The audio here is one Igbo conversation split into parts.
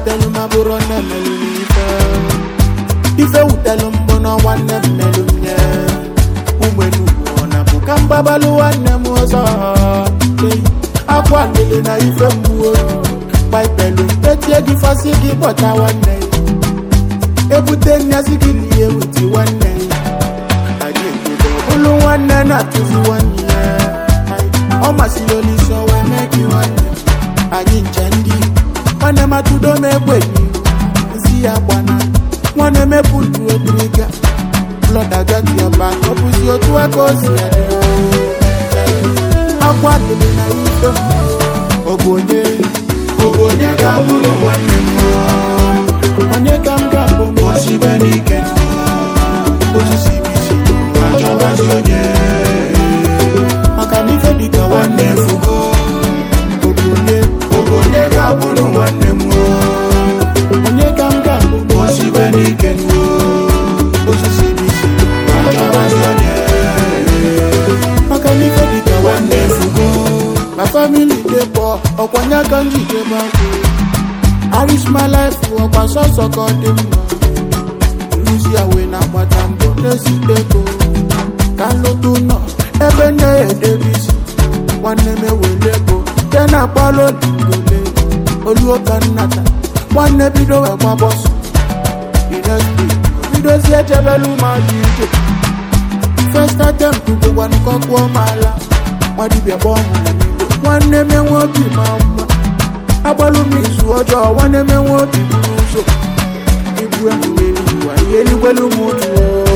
wutelu ma bụrụ nne melu n'ife ife wutelu mbụ na nwanne m melu nye ụmụenugwu na bụ ka mgbabalụ nwanne m ọzọ Ei, akwa lele na ife mgbuo paipelu etie gị fasị gị kpọta nwanne ebute nnyasị gị lie wuti nwanne anyị ekwugo bụlụ nwanne na-atụzi nwanne ya ọ masịrị olise wee mee gị nwanne anyị nche ndị nwanne matụdo m egbenyi nsi ya gbana nwanne mepụ ntu obiriga blọdagatiọba ọbụzi otu aka o si adị akwa lele na ife m ọ bụ onye ọ bụ onye ga-abụrụ nwanne m onye ka m ga-abụ m osibe n'ike osisi bisi achọbazi onye maka na ife dịka nwanne fugo ọ bụ onye ọ bụ onye ga-abụrụ nwanne m onye ka m ga-abụ m osibe n'ike osisi bisi achọbazi onye maka na ife dịka nwanne fugo ma famili dey poor ọkwanye aka njike banku I risk my life ọkwa sọsọ ka ọ dị mma nruzi awe na agbata mbọ na-esite ego ka nlụtụ nọ ebe nne ya edebisi nwanne m ewele ego te na akpọrọ odigole oluoka nnata nwanne bido wee gba bọsụ inesbi bidozi ejebelu mmadụ ije first attempt bụkwanụ kọkwuo m ala nwadibịa kpọọ m na n'igbo nwanne m enwe obi ma mma agbalụ m izu ọjọọ nwanne m enwe obi buru ụzọ ibu emume n'ụwa ihe elugbelu m otu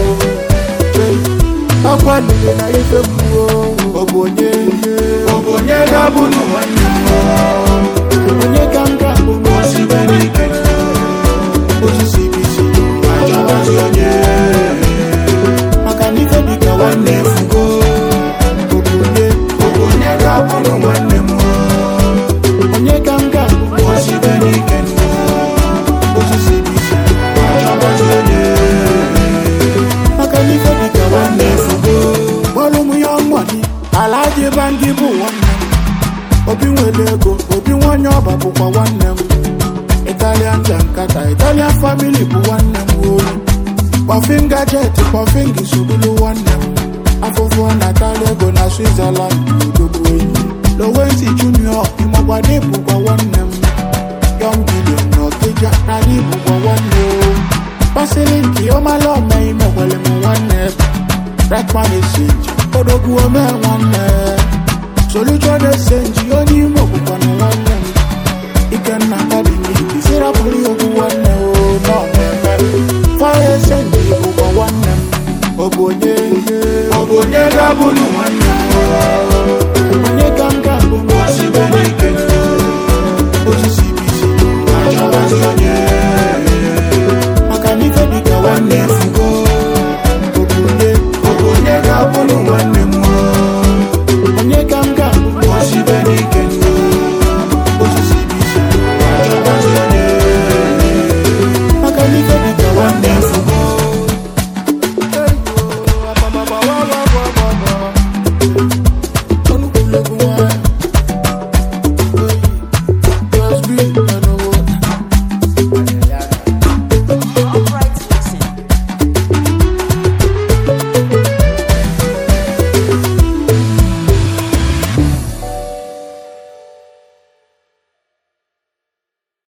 akwa lile na ife mgbuo ọ bụ onye ọ bụ onye ga-abụ na nwanne m onye ka m ga-abụ ma osibe n'ike osisi bisi achọbazi onye maka na ife dịka nwanne fugo ọ bụ onye ọ bụ onye ga-abụ na nwanne m onye ka m ga-abụ ma osibe n'ike osisi bisi achọbazi onye maka na ife dịka nwanne fugo bọọlụ m ya mgbani ala dị bandị bụ nwanne m obi nwere ego obi nwanyị ọba bụkwa nwanne m italian jankata italian family bụ nwanne m oyi kpọfin gajet kpọfin gisubulu nwanne m afụfụ natala ego na switzerland odogwu enyi lowenti junior ịmagbada bụkwa nwanne m yọng bilion na ọkịja nala ibụkwa nwanne o pasịrị nke ọmala ome imekwele m nwanne rekman esenji odogwu ome nwanne solution esenji onye ime bụkwanụ nwanne m ikenna kadịgị sirapụrụ ya okwu nwanne o n'ọmeme fire esenji bụkwa nwanne m ọ bụ onye ọ bụ onye ga-abụ na nwanne